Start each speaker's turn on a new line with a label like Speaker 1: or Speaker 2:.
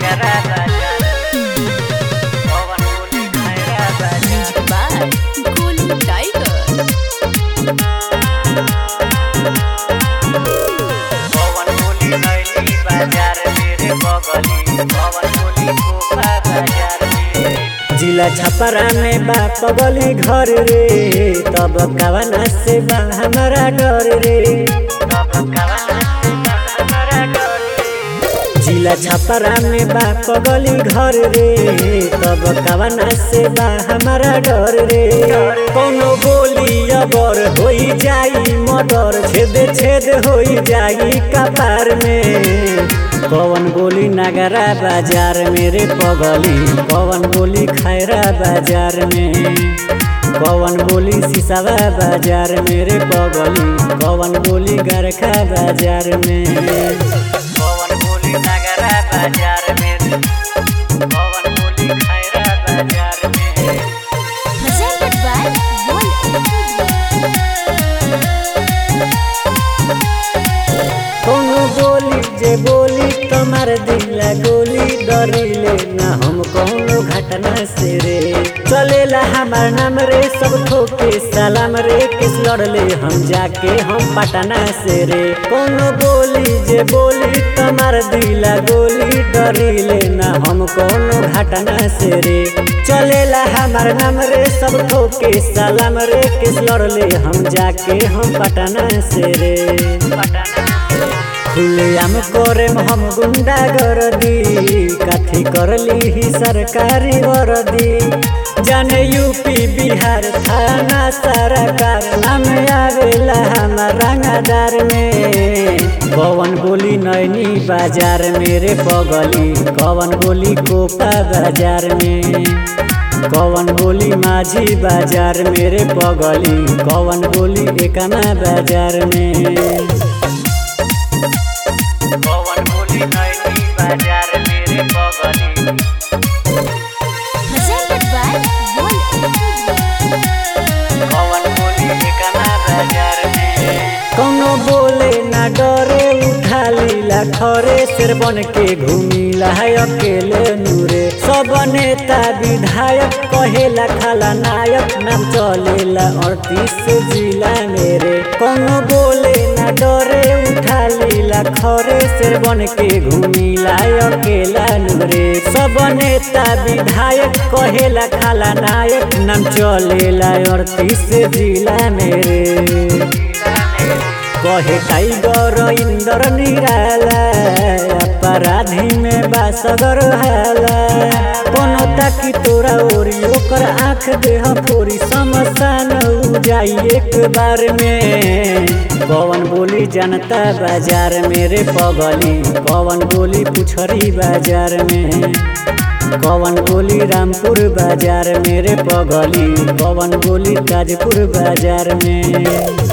Speaker 1: नगरा बाजार पवन बोली खैरा बाजार
Speaker 2: by Golden Tiger.
Speaker 1: पवन बोली नैली बाजार मेरे बगली पवन बोली कोपा बाजार में
Speaker 3: जिला छपरा में बा पगली घर रे तब कवना से बा हमारा डर रे
Speaker 1: तब कवना से हमारा डर रे
Speaker 3: जिला छपरा में बा पगली घर रे तब कवना से बा हमारा डर रे कोनो बोली अबर होई जाई मर्डर छेद छेद होई जाई कपार में पवन बोली नगरा बाजार मेरे पगली पवन बोली खैरा बाजार में पवन बोली सिसावा बाजार मेरे पगली पवन बोली गरखा बाजार में
Speaker 1: पवन बोली नगरा बाजार में पवन बोली खैरा बाजार में
Speaker 2: Presented by Golden
Speaker 3: कोनो बोली जे बोली तुम्हार दिला गोली डरिले ना हम कोनो घटना से रे चलेला हमार नाम रे सब ठोके सलाम रे किस लड़ले हम जाके हम पटना से रे कोनो बोली जे बोली तुम्हार दिला गोली डरिले ना हम कोनो घटना से रे चलेला हमार नाम रे सब ठोके सलाम रे किस लड़ले हम जाके हम पटना से रे खुलेआम करे हम गुंडा गरदी काथी करली ही सरकारी वर्दी जाने यूपी बिहार थाना सरकार नाम आवेला हमार रंगादार में पवन बोली नैनी बाजार मेरे बगली कवन बोली कोपा बाजार में कवन बोली माझी बाजार मेरे बगली कवन बोली एकमा बाजार में
Speaker 1: पवन बोली नैनी बाजार मेरे बगली
Speaker 2: Presented by Golden
Speaker 1: पवन बोली एकमा बाजार में
Speaker 3: कौनो बोले ना डरे उठा लीला खरे सिर बन के घूमिला है अकेले नूरे सब नेता विधायक कहेला खाला नायक नाम चलेला अड़तीस जिला मेरे कौनो बोले ना डरे उठा लीला खरे सिर बन के घूमिला है अकेला नूरे सब नेता विधायक कहेला खाला नायक नाम चलेला अड़तीस जिला मेरे कहे टाइगर इंदर निराला अपराधी में बासगर हाला कोनो ताकि तोरा ओरी ओकर आँख देह फोरी समसान हो जाई एक बार में पवन बोली जनता बाजार मेरे पगली पवन बोली पुछरी बाजार में पवन बोली रामपुर बाजार मेरे पगली पवन बोली ताजपुर बाजार में